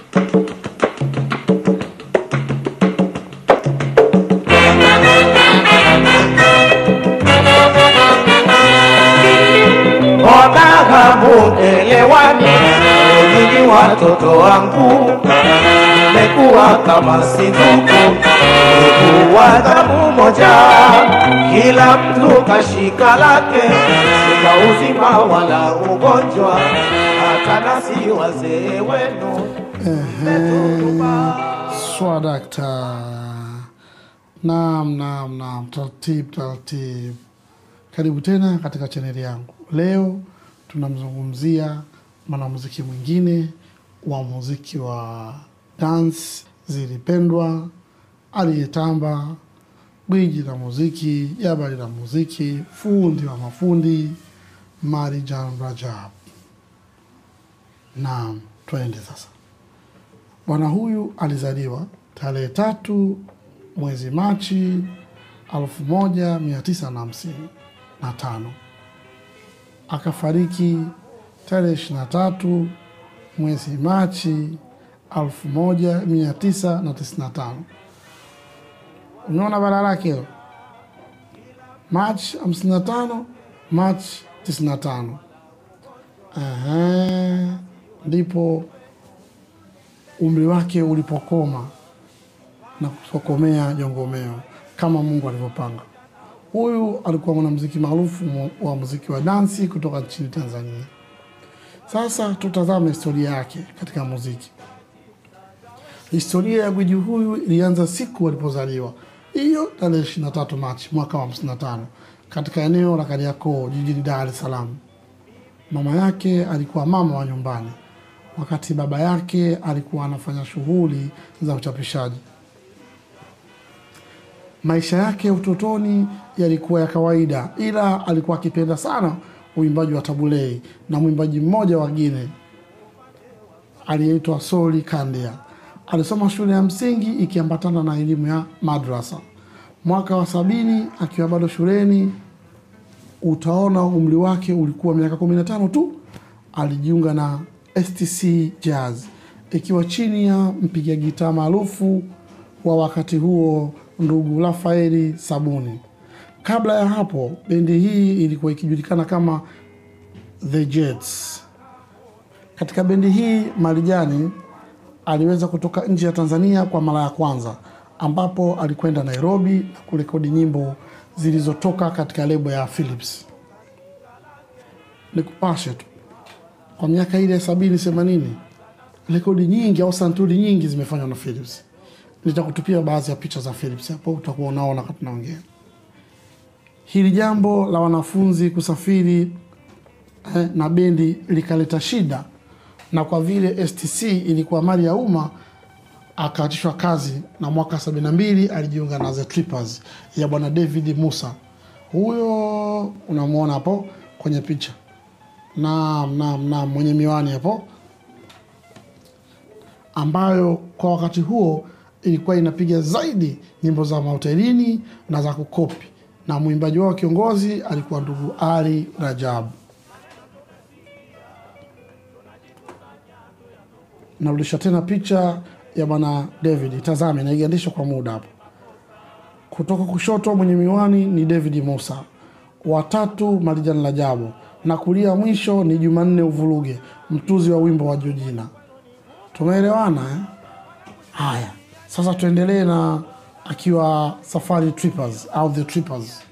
Mwataka muelewane, nyinyi watoto wangu, mmekuwa kama si ndugu, ndugu wa damu moja, kila mtu kashika lake, sina uzima wala ugonjwa, hata nasi wazee wenu Swadakta. Naam, naam, naam, taratibu taratibu. Karibu tena katika chaneli yangu. Leo tunamzungumzia mwanamuziki mwingine wa muziki wa dance zilipendwa, aliyetamba, gwiji la muziki, jabali la muziki, fundi wa mafundi, Marijan Rajab. Naam, twende sasa. Bwana huyu alizaliwa tarehe tatu mwezi Machi elfu moja mia tisa na hamsini na tano akafariki tarehe ishirini na tatu mwezi Machi elfu moja mia tisa na tisini na tano. Umeona bara lake hilo, Machi hamsini na tano Machi tisini na tano. Ehe, ndipo umri wake ulipokoma na kutokomea jongomeo kama Mungu alivyopanga. Huyu alikuwa mwanamuziki maarufu mu- wa muziki wa dansi kutoka nchini Tanzania. Sasa tutazame historia yake katika muziki. Historia ya gwiji huyu ilianza siku alipozaliwa, hiyo tarehe 23 Machi mwaka wa 55 katika eneo la Kariakoo jijini Dar es Salaam. Mama yake alikuwa mama wa nyumbani, wakati baba yake alikuwa anafanya shughuli za uchapishaji. Maisha yake utotoni yalikuwa ya kawaida, ila alikuwa akipenda sana uimbaji wa tabulei na mwimbaji mmoja wa Gine aliyeitwa Soli Kandia. Alisoma shule ya msingi ikiambatana na elimu ya madrasa. Mwaka wa sabini akiwa bado shuleni, utaona umri wake ulikuwa miaka 15 tu, alijiunga na STC Jazz ikiwa chini ya mpiga gitaa maarufu wa wakati huo ndugu Rafaeli Sabuni. Kabla ya hapo, bendi hii ilikuwa ikijulikana kama The Jets. Katika bendi hii Marijani aliweza kutoka nje ya Tanzania kwa mara ya kwanza, ambapo alikwenda Nairobi na kurekodi nyimbo zilizotoka katika lebo ya Philips. Nikupashe tu kwa miaka ile ya sabini themanini, rekodi nyingi au santuri nyingi zimefanywa na Philips. Nitakutupia baadhi ya picha za Philips hapo, utakuwa unaona wakati naongea. Hili jambo la wanafunzi kusafiri eh, na bendi likaleta shida, na kwa vile STC ilikuwa mali ya umma akaachishwa kazi, na mwaka 72 alijiunga na The Trippers ya bwana David Musa. Huyo unamwona hapo kwenye picha, naam, naam, naam, mwenye miwani hapo, ambayo kwa wakati huo ilikuwa inapiga zaidi nyimbo za mahotelini na za kukopi, na mwimbaji wao kiongozi alikuwa ndugu Ali Rajabu. Narudisha tena picha ya bwana David, tazame, naigandisha kwa muda hapo. Kutoka kushoto mwenye miwani ni David Musa, watatu Marijan Rajabu, na kulia mwisho ni Jumanne Uvuruge, mtuzi wa wimbo wa Jojina. Tumeelewana eh? Haya, sasa tuendelee na akiwa Safari Trippers au The Trippers.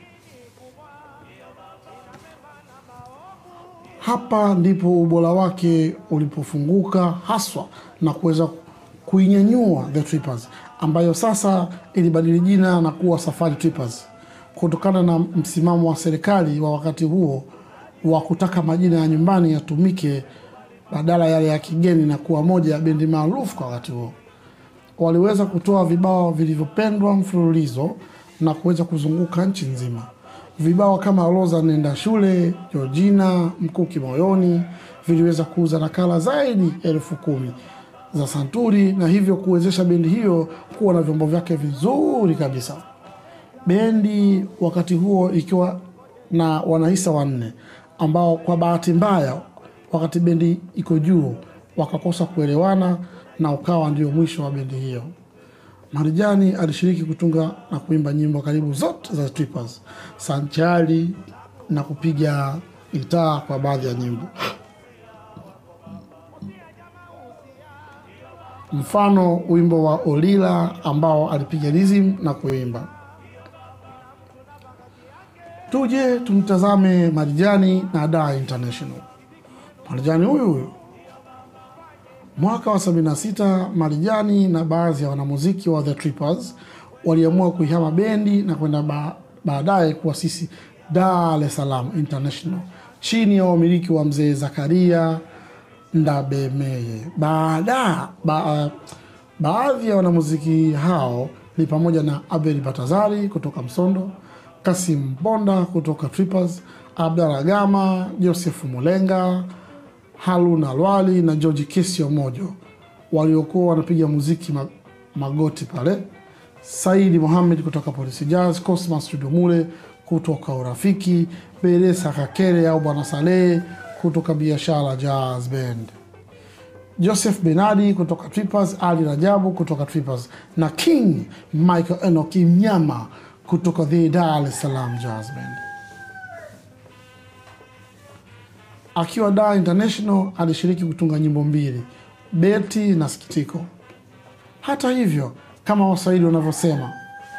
Hapa ndipo ubora wake ulipofunguka haswa na kuweza kuinyanyua The Trippers ambayo sasa ilibadili jina na kuwa Safari Trippers kutokana na msimamo wa serikali wa wakati huo wa kutaka majina ya nyumbani yatumike badala yale ya kigeni na kuwa moja ya bendi maarufu kwa wakati huo. Waliweza kutoa vibao vilivyopendwa mfululizo na kuweza kuzunguka nchi nzima. Vibao kama Roza nenda shule, Georgina, Mkuki moyoni viliweza kuuza nakala zaidi ya elfu kumi za santuri na hivyo kuwezesha bendi hiyo kuwa na vyombo vyake vizuri kabisa. Bendi wakati huo ikiwa na wanahisa wanne ambao kwa bahati mbaya, wakati bendi iko juu, wakakosa kuelewana na ukawa ndio mwisho wa bendi hiyo. Marijani alishiriki kutunga na kuimba nyimbo karibu zote za Trippers sanchari na kupiga gitaa kwa baadhi ya nyimbo. Mfano wimbo wa Olila ambao alipiga rhythm na kuimba. Tuje tumtazame Marijani na Dar International. Marijani huyu huyu Mwaka wa 76 Marijani na baadhi ya wanamuziki wa The Trippers waliamua kuihama bendi na kwenda ba baadaye kuasisi Dar es Salaam International chini ya wamiliki wa mzee Zakaria Ndabemeye. Baada ba, baadhi ya wanamuziki hao ni pamoja na Abel Batazari kutoka Msondo, Kasim Bonda kutoka Trippers, Abdalla Gama, Joseph Mulenga, Haruna Lwali na George Kesio Mojo waliokuwa wanapiga muziki ma- magoti pale, Saidi Mohamed kutoka Polisi Jazz, Cosmas Studio Mule kutoka Urafiki, Beresa Kakere au Bwana Saleh kutoka Biashara Jazz Band, Joseph Benadi kutoka Trippers, Ali Rajabu kutoka Trippers na King Michael Enoki Mnyama kutoka The Dar es Salaam Jazz Band. Akiwa Dar International alishiriki kutunga nyimbo mbili, Beti na Sikitiko. Hata hivyo, kama Waswahili wanavyosema,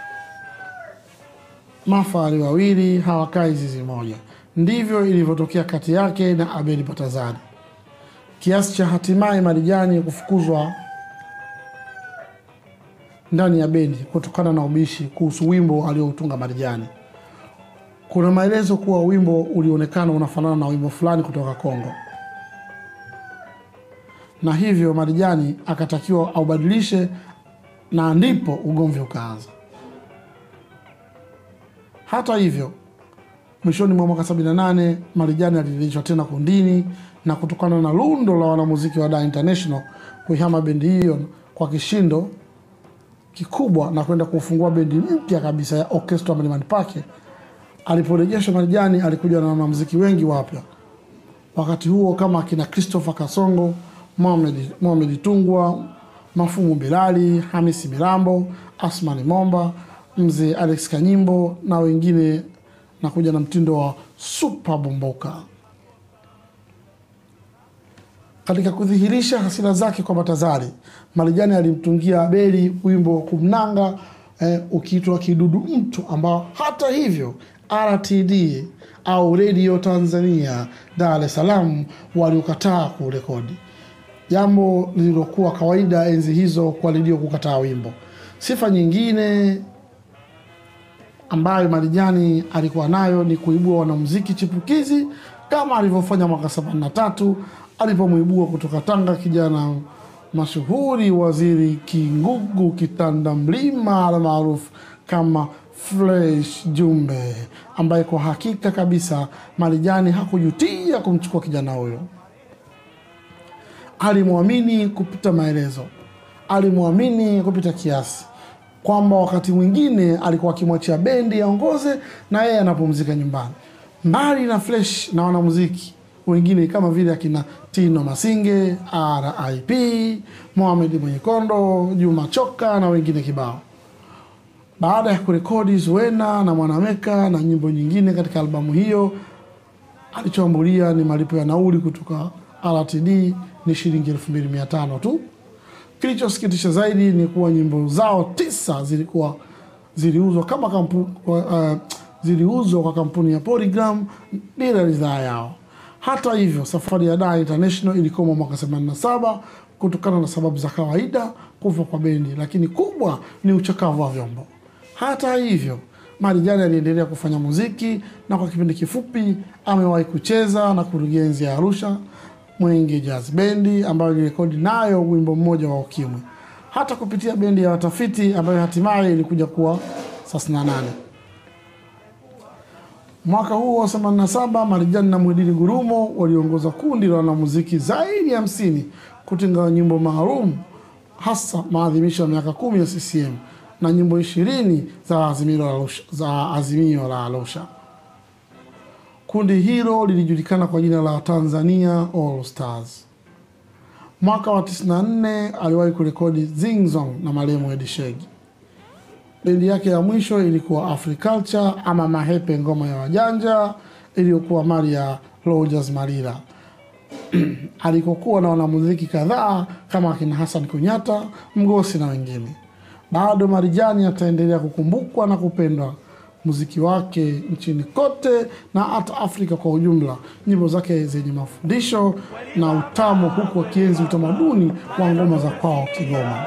mafahali wawili hawakai zizi moja. Ndivyo ilivyotokea kati yake na Abeli Patazari, kiasi cha hatimaye Marijani kufukuzwa ndani ya bendi kutokana na ubishi kuhusu wimbo alioutunga Marijani. Kuna maelezo kuwa wimbo ulionekana unafanana na wimbo fulani kutoka Kongo, na hivyo Marijani akatakiwa aubadilishe, na ndipo ugomvi ukaanza. Hata hivyo, mwishoni mwa mwaka 78 Marijani alirejeshwa tena kundini, na kutokana na lundo la wanamuziki wa Dar International kuihama bendi hiyo kwa kishindo kikubwa na kwenda kufungua bendi mpya kabisa ya Orchestra Mlimani Pake. Aliporejeshwa Marijani alikuja na wanamuziki wengi wapya wakati huo kama akina Christopher Kasongo, Mohamed Mohamed Tungwa, Mafumu Bilali, Hamisi Milambo, Asmani Momba, mzee Alex Kanyimbo na wengine, na kuja na mtindo wa Super Bomboka. Katika kudhihirisha hasira zake kwa Batazari, Marijani alimtungia Abeli wimbo wa kumnanga eh, ukiitwa Kidudu Mtu, ambao hata hivyo RTD au Radio Tanzania Dar es Salaam waliokataa kurekodi, jambo lililokuwa kawaida enzi hizo kwa redio kukataa wimbo. Sifa nyingine ambayo Marijani alikuwa nayo ni kuibua wanamuziki chipukizi kama alivyofanya mwaka 73 alipomwibua kutoka Tanga kijana mashuhuri Waziri Kingugu Kitanda Mlima almaarufu kama Fresh Jumbe, ambaye kwa hakika kabisa Marijani hakujutia kumchukua kijana huyo. Alimwamini kupita maelezo, alimwamini kupita kiasi, kwamba wakati mwingine alikuwa akimwachia bendi aongoze na yeye anapumzika nyumbani. Mbali na Fresh na wanamuziki wengine kama vile akina Tino Masinge, RIP, Mohamed Mwenyekondo, Juma Choka na wengine kibao. Baada ya kurekodi Zuena na Mwanameka na nyimbo nyingine katika albamu hiyo, alichoambulia ni malipo ya nauli kutoka RTD ni shilingi 2500 tu. Kilichosikitisha zaidi ni kuwa nyimbo zao tisa zilikuwa ziliuzwa kama kampu, uh, ziliuzwa kwa kampuni ya Polygram bila ridhaa yao. Hata hivyo, safari ya Dar International ilikoma mwaka 87 kutokana na sababu za kawaida, kufa kwa bendi, lakini kubwa ni uchakavu wa vyombo. Hata hivyo, Marijani aliendelea kufanya muziki na kwa kipindi kifupi amewahi kucheza na kurugenzi ya Arusha Mwenge Jazz Bendi ambayo ilirekodi nayo wimbo mmoja wa Ukimwi, hata kupitia bendi ya Watafiti ambayo hatimaye ilikuja kuwa 38. Mwaka huo wa 87 Marijani na Mwidini Gurumo waliongoza kundi la wanamuziki zaidi ya hamsini kutenga nyimbo maalum hasa maadhimisho ya miaka kumi ya CCM na nyimbo ishirini za Azimio la Arusha, za Azimio la Arusha. Kundi hilo lilijulikana kwa jina la Tanzania All Stars. Mwaka wa 94 aliwahi kurekodi Zing Zong na marehemu Edi Shegi. Bendi yake ya mwisho ilikuwa Africulture ama Mahepe, ngoma ya wajanja iliyokuwa mali ya Rogers Malila alikokuwa na wanamuziki kadhaa kama akina Hassan Kunyata, Mgosi na wengine. Bado Marijani ataendelea kukumbukwa na kupendwa muziki wake nchini kote na hata Afrika kwa ujumla, nyimbo zake zenye mafundisho na utamu, huku akienzi utamaduni wa ngoma za kwao Kigoma.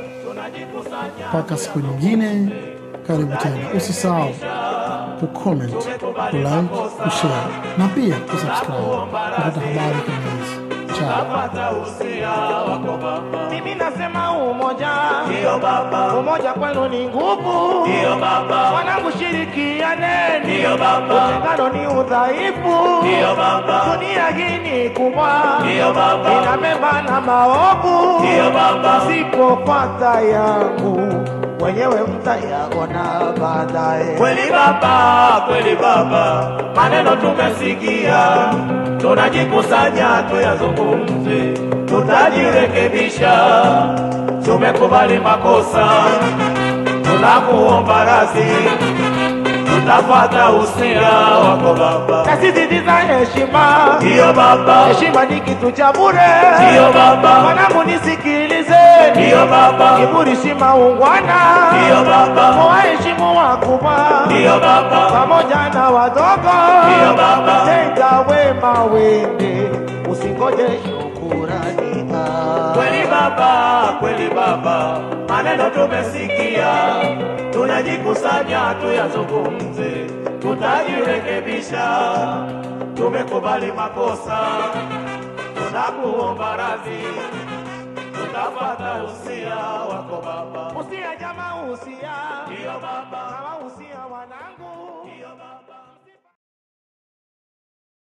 Mpaka siku nyingine, karibu tena. Usisahau kucomment, kulike, kushare na pia kusubscribe kupata habari kama hizi. Chao. Pata usia wako baba, Mimi nasema umoja, ndio baba, umoja kwenu ni nguvu. ndio baba, Wanangu shirikianeni, ndio baba, utengano ni udhaifu. ndio baba, Dunia hii ni kubwa, ndio baba, ina mema na maovu. ndio baba, Msipopata yangu wenyewe mtayaona baadaye. kweli baba, kweli baba, maneno tumesikia, tunajikusanya tuyazungumze, tutajirekebisha, tumekubali makosa, tunakuomba radhi, tutafuata usia wako baba, Nasisitiza heshima, ndio baba, heshima ni kitu cha bure. ndio baba, Wanangu nisikilizeni, ndio baba, kiburi si maungwana. ndio baba, Waheshimu wakubwa ndio baba, pamoja na wadogo, Ndio baba. tenda wema wende, usingoje shukurani. Ah. Kweli baba, kweli baba, maneno tumesikia, tunajikusanya tuyazungumze, tutajirekebisha, tumekubali makosa, tunakuomba radhi, tutafuata usia wako baba, Usia jamaa, usia ndio baba, kama usia wanangu